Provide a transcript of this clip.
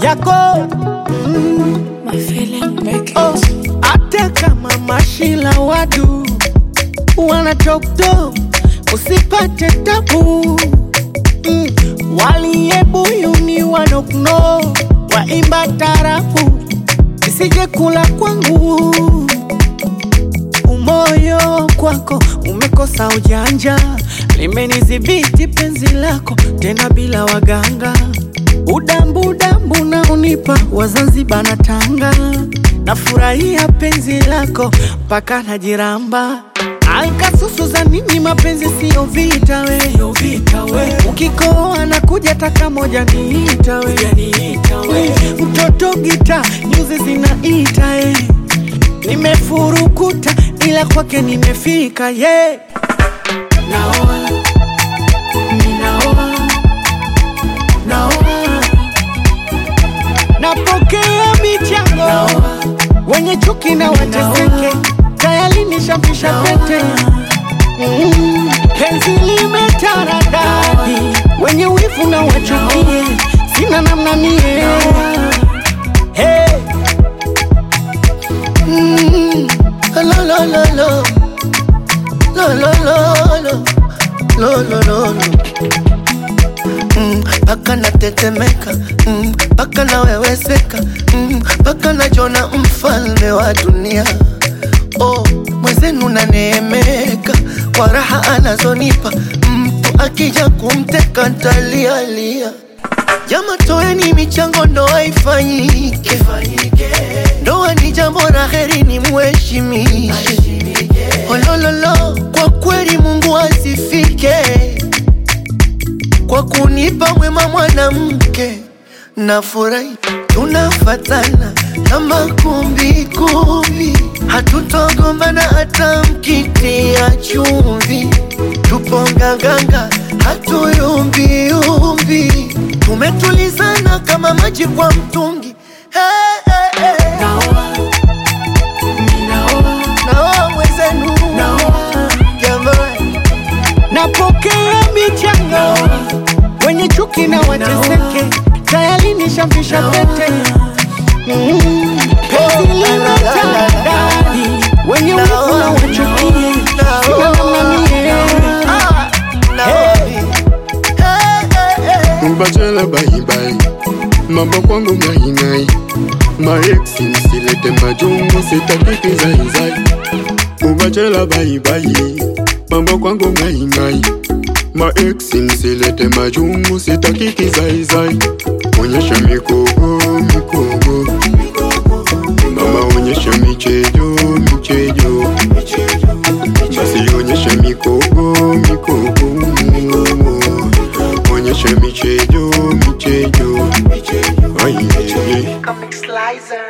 yako mm. My feeling make Oh, hata kama mashila wadu wana toktok usipate tabu mm. waliyebuyuni wanokno waimba tarafu isije kula kwangu umoyo kwako umekosa ujanja limenidhibiti penzi lako tena bila waganga udambu udambu na unipa wazanzibar na tanga nafurahia penzi lako mpaka najiramba alkasusu za nini mapenzi siyo vita we, ukikoa na kuja taka moja niita we, mtoto gita nyuzi zinaita eh. nimefurukuta ila kwake nimefika ye yeah. naoa ninaoa naoa napokea michango wenye chuki na wateseke tayari nishampisha pete Mm, penzi limetaradadi wenye wivu na wachukie sina namna mie hey. Mm, lo, lo, lo, lo. Lo, lo, lo, lo. Lo, lo, lo, lo. Mm, Paka natetemeka mm, paka naweweseka mm, paka najona mfalme wa dunia oh, mwenzenu naneemeka kwa raha anazonipa mtu akija kumteka ntalialia jama toeni michango ndoa ifanyike ndoa ni jambo la heri ni mheshimishe olololo kwa kweli mungu asifike kwa kunipa mwema mwanamke nafurahi tunafatana kama kumbikumbi hatutogombana hata mkitia chumvi tupo nganganga hatuyumbiumbi tumetulizana kama maji kwa mtungi hey, hey, hey. naoa mwezenu jamani napokea michango wenye chuki na wateseke tayari nishampisha pete Mm, penzi limetadadi wenye wivu na wachukie sina namna mie Mbachela bye bye Mambo kwangu ngai ngai Maex msilete majungu sitaki kizaizai Ubachela bye bye Mambo kwangu ngai ngai Maex msilete majungu sitaki kizaizai Onyesha mikogo mikogo Mama onyesha michejo michejo Basi onyesha mikogo mikogo Onyesha michejo michejo Ay, ay, ay. Comic Slicer.